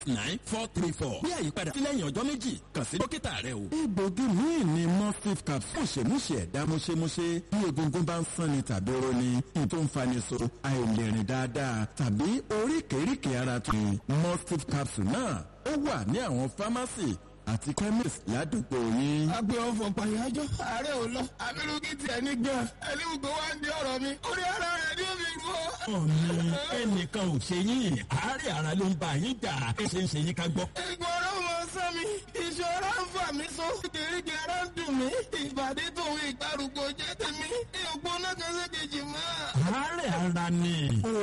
nine four three four. bí àyípadà sí lẹ́yìn ọjọ́ méjì kàn sí dókítà rẹ o. egbògi míì ni mustif capsule ṣèmúṣe ẹ̀dá múṣemúṣe bí egungun bá ń sanni tàbí roni ní tó ń fani so àìlèrìn dáadáa tàbí oríkèéríkèé ara tó ní mustif capsule náà ó wà ní àwọn fámásì àti chemist ládùúgbò yín. agbe ọfọ pàyájọ ààrẹ ò lọ abirùkí tiẹ̀ ní gan ẹni gbogbo wa ń di ọ̀rọ̀ mi orí ara rẹ̀ ní omi gbọ́. ọ̀nì ẹnìkan ò ṣe yín àárẹ̀ ara ló ń bá yín jà ẹ ṣe ń ṣe yín ká gbọ́. ìgbọ̀rọ̀ mọ sán mi ìṣòro ń fà mí so kìrìkì ara ń dùn mí ìbàdí tòun ìgbàrúgbó jẹ́ tèmi ìyókù náà kan ṣe kejì mọ́. àárẹ̀ ara ni